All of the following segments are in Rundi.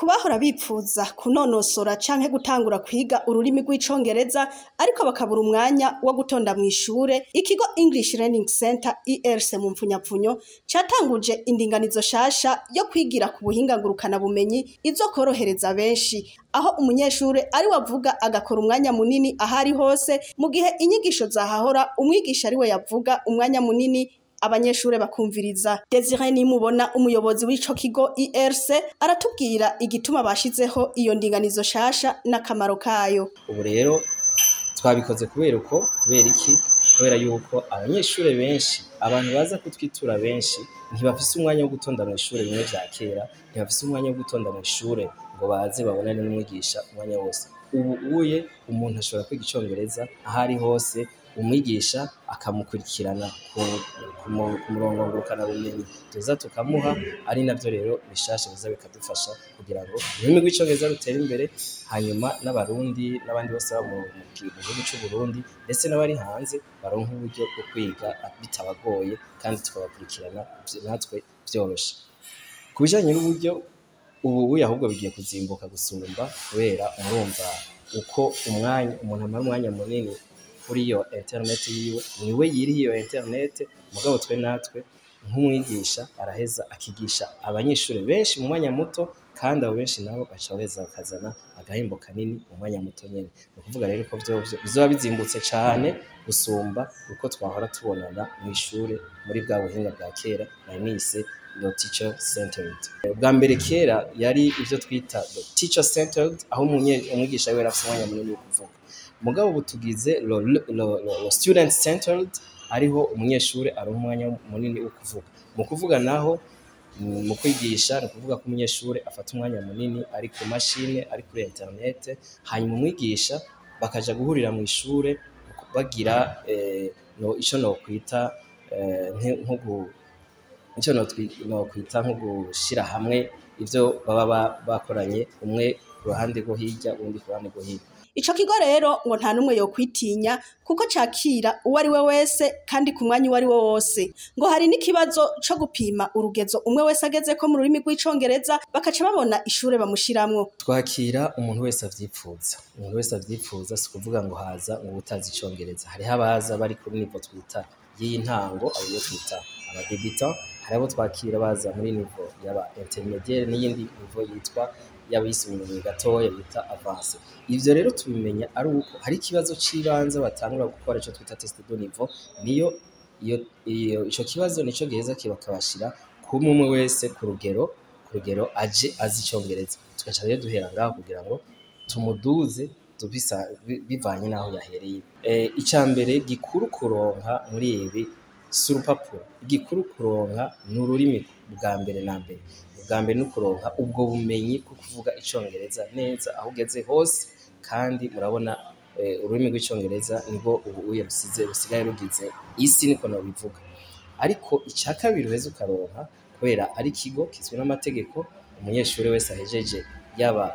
kubahora bipfuza kunonosora canke gutangura kwiga ururimi rw'icongereza ariko bakabura umwanya wo gutonda mw'ishure ikigo English Learning Center ERC mu mpfunyapfunyo catanguje indinganizo shasha yo kwigira ku buhinga ngurukana bumenyi izo korohereza benshi aho umunyeshure ari wavuga agakora umwanya munini ahari hose mu gihe inyigisho zahahora umwigisha ari we yavuga umwanya munini abanyeshure bakumviriza Desire nimubona umuyobozi w'ico kigo IRC aratubwira igituma bashizeho iyo ndinganizo shasha n'akamaro kayo ubu rero twabikoze kubera uko kubera iki kubera yuko abanyeshure benshi abantu baza kutwitura benshi ntibafise umwanya wo gutonda mw'ishure bimwe vya kera ntibafise umwanya wo gutonda mw'ishure ngo baze babonane n'umwigisha umwanya wose ubu uye umuntu ashobora kwiga icongereza aho ari hose umwigisha akamukurikirana ku murongo ngurukanabumenyi tuza tukamuha ari navyo rero bishasha biza bikadufasha kugira ngo ururimi rw'icongereza rutere imbere hanyuma n'abarundi n'abandi bose baba mu gihugu c'uburundi ndetse n'abari hanze baronke uburyo bwo kwiga bitabagoye kandi tukabakurikirana natwe vyoroshe ku bijanye n'uburyo ubu ahubwo bigiye kuzimbuka gusumba kubera murumva uko umwanya umuntu amara umwanya munini kuri iyo interineti yiwe niwe yiriye iyo interineti mugabo twe natwe nk'umwigisha araheza akigisha abanyeshuri benshi mu mwanya muto kandi abo benshi nabo baca baheza bakazana agahembo kanini mu mwanya muto nyene ni ukuvuga rero ko vyovyo bizoba bizimbutse cane gusumba uko twahora tubonana mw'ishure muri bwa buhinga bwa kera nari nise no teacher centered bwa mbere kera yari ivyo twita the teacher centered aho umwigisha wiwe afise umwanya munini wo kuvuga mugabo ubu tugize lo, lo, lo, lo student centered ariho umunyeshuri aronka umwanya munini wo kuvuga mu kuvuga naho mu kwigisha ni ukuvuga ko umunyeshuri afata umwanya munini ari ku mashine ari kuri internet hanyuma umwigisha bakaja guhurira mu ishure bagira eh, no ico no kwita eh, nko icyo nokwita nko gushira hamwe ivyo baba bakoranye umwe ku ruhande rwo hirya uwundi ku ruhande rwo hino Ico kigo rero ngo nta numwe yokwitinya kuko cakira uwo ari we wese kandi ku mwanya uwo ari wo wose ngo hari n'ikibazo co gupima urugezo umwe wese agezeko mu rurimi rw'icongereza bakaca babona ishure bamushiramwo twakira umuntu wese avyipfuza umuntu wese avyipfuza si ukuvuga ngo haza ngo utazi icongereza hariho abaza bari kuri nivo twita y'intango abo yo twita abadebitant hari abo twakira baza muri nivo y'aba intermediaire n'iyindi nivo yitwa y'abisumbuye gatoya bita avance ivyo rero tubimenya ari uko hari ikibazo c'ibanze batangura gukora ico twita test de niveau niyo iyo iyo ico kibazo nico giheza kibakabashira kumwe umwe wese ku rugero ku rugero aje azi icongereza tugaca rero duhera ngaho kugira ngo tumuduze tubisa bivanye n'aho yahereye eh ica mbere gikuru kuronka muri ibi si urupapuro igikuru kuronka ni ururimi bwa mbere na mbere bwa mbere ni ukuronka ubwo bumenyi bwo kuvuga icongereza neza aho ugeze hose kandi murabona ururimi rw'icongereza nibwo ubu uye rusize rusigaye rugize isi niko nobivuga ariko icya kabiri uheze ukaronka kubera ari ikigo kizwi n'amategeko umunyeshuri wese ahejeje yaba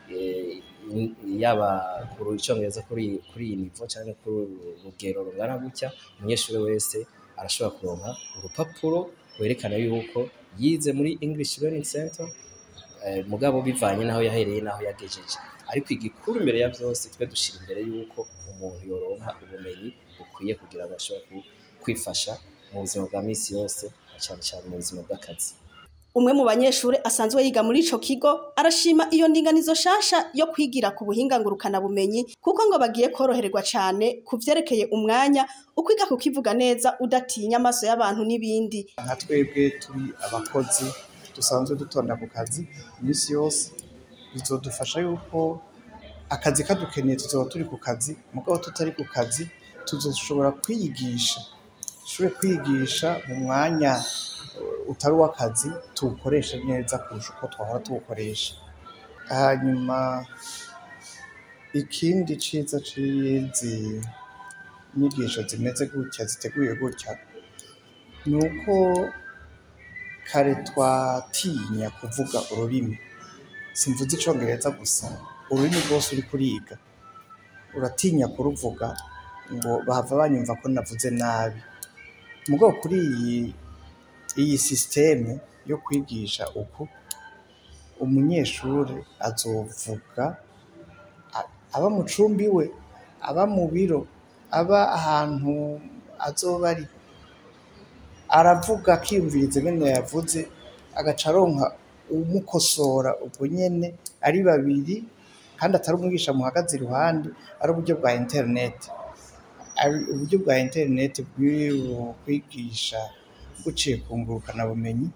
yaba ku icongereza kuri kuri iyi nivo cyangwa kuri urugero rungana gutya umunyeshuri wese arashobora kuronka urupapuro rwerekana yuko yize muri English Learning Center eh, mugabo bivanye naho yahereye naho yagejeje ariko igikuru imbere ya byose twe dushira imbere yuko umuntu yoronka ubumenyi bukwiye kugira ngo ashobore kwifasha mu buzima bwa misi yose cyane cyane mu buzima bw'akazi umwe mu banyeshure asanzwe yiga muri ico kigo arashima iyo ndinganizo shasha yo kwigira ku buhinga ngurukana bumenyi kuko ngo bagiye korohererwa cane ku vyerekeye umwanya ukwiga kukivuga neza udatinya amaso y'abantu n'ibindi nka twebwe turi abakozi dusanzwe dutonda ku kazi iminsi yose bizodufasha yuko akazi kadukeneye tuzoba turi ku kazi mugabo tutari ku kazi tuzoshobora kwiyigisha dushobore kwigisha mu mwanya utari uw'akazi tuwukoreshe neza kurusha uko twahora tuwukoresha hanyuma ikindi ciza c'izi nyigisho zimeze gutya ziteguye gutya ni uko kare twatinya kuvuga ururimi simvuze icongereza gusa ururimi rwose uri kuriga uratinya kuruvuga ngo bahava banyumva ko navuze nabi mugabo kuri iyi iyi sisiteme yo kwigisha uku umunyeshure azovuga a- aba mu cumbi we aba mu biro aba ahantu azoba ari aravuga akiyumviriza ingene yavuze agaca aronka umukosora ubwo nyene ari babiri kandi atari umwigisha muhagaze iruhande ari uburyo bwa interineti ari uburyo bwa interineti bw'u- kwigisha buciye ku ngurukanabumenyi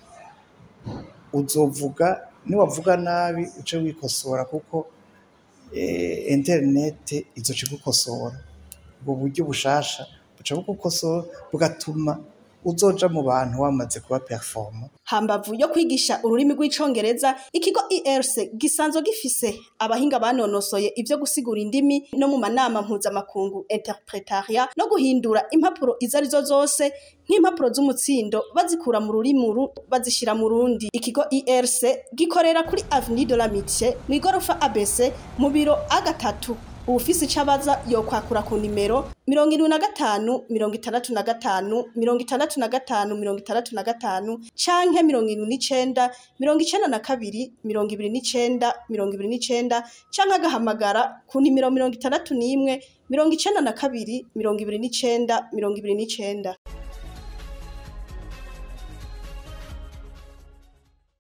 uzovuga niwavuga nabi uce wikosora kuko eh, interineti izoca igukosora ubwo buryo bushasha buca bugukosora bugatuma uzoja mu bantu wamaze kuba performa hambavu yo kwigisha ururimi rw'icongereza ikigo ERC gisanzwe gifise abahinga banonosoye ivyo gusigura indimi no mu manama mpuzamakungu interpretaria no guhindura impapuro izo arizo zose nk'impapuro z'umutsindo bazikura mu rurimi uru bazishira mu rundi ikigo ERC gikorera kuri Avenue de l'Amitié mw'igorofa ABC mu biro A gatatu uwufise ico abaza yokwakura ku nimero mirongo irindwi na gatanu mirongo itandatu na gatanu mirongo itandatu na gatanu mirongo itandatu na gatanu canke mirongo irindwi n'icenda mirongo icenda na kabiri mirongo ibiri n'icenda mirongo ibiri n'icenda canke agahamagara ku nimero mirongo itandatu n'imwe mirongo icenda na kabiri mirongo ibiri n'icenda mirongo ibiri n'icenda